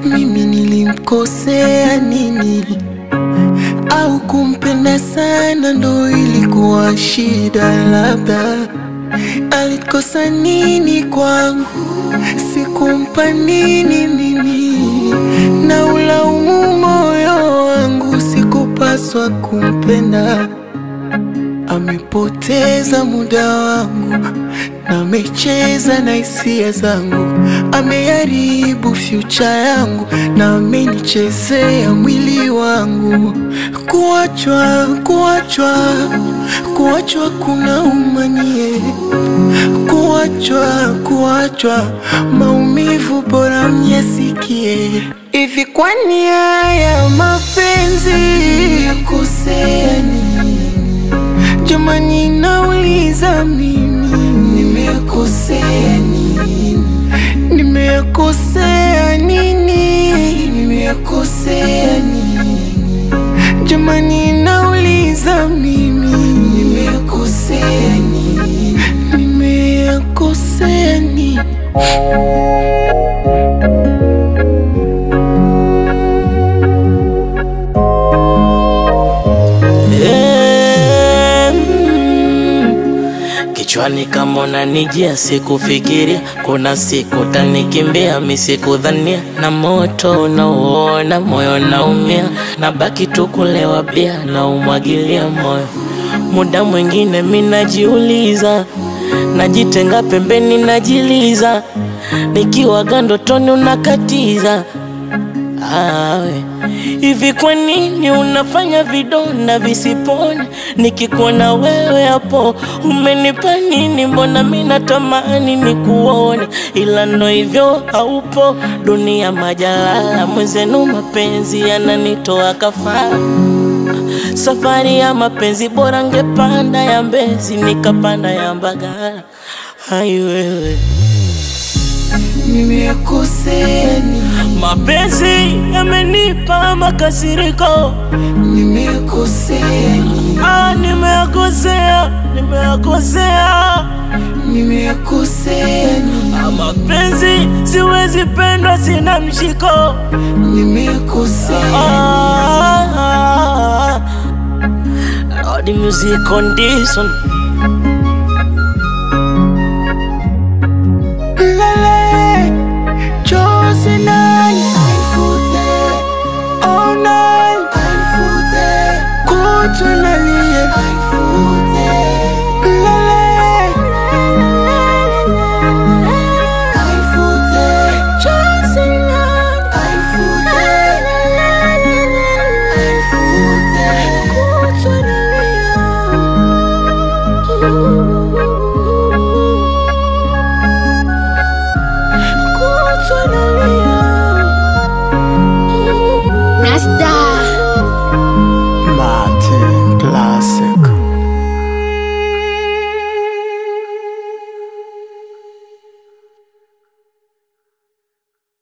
mimi nilimkosea nini? Au kumpenda sana ndo ilikuwa shida? Labda alikosa nini kwangu, sikumpa nini mimi, na ulaumu moyo wangu, sikupaswa kumpenda. Amepoteza muda wangu na amecheza na hisia zangu, ameharibu future yangu na amenichezea mwili wangu. Kuachwa, kuachwa, kuachwa kuna umanie, kuachwa, kuachwa, maumivu bora myasikie. Hivi kwani haya mapenzi yakosea nini? Jamani, nauliza mimi, nimekosea nini? Nimekosea nini? Nimekosea nini? Jamani, nauliza mimi, nimekosea nini? Nimekosea nini? Eh, mm. Kichwani kama unanijia, sikufikiria kuna siku tanikimbia, misikudhania na moto unauona, moyo naumia, na baki tu kulewa bia na umwagilia moyo. Muda mwingine mi najiuliza, najitenga pembeni, najiliza, nikiwa gandotoni unakatiza Awe. Hivi kwa nini unafanya vidonda visipone? Nikikuona wewe hapo umenipa nini? Mbona mi natamani nikuone, ila ndo hivyo haupo. Dunia majalala, mwenzenu mapenzi yananitoa kafara. Safari ya mapenzi bora ngepanda ya Mbezi nikapanda ya Mbagala. Hai wewe, Nimekosea nini? mapenzi yamenipa makasiriko Nimekosea nini? Ah, nimeyakosea, nimeyakosea. Nimekosea nini? Ah, mapenzi siwezi pendwa, sina mshiko. Nimekosea Ah, ah, ah. Lord, music condition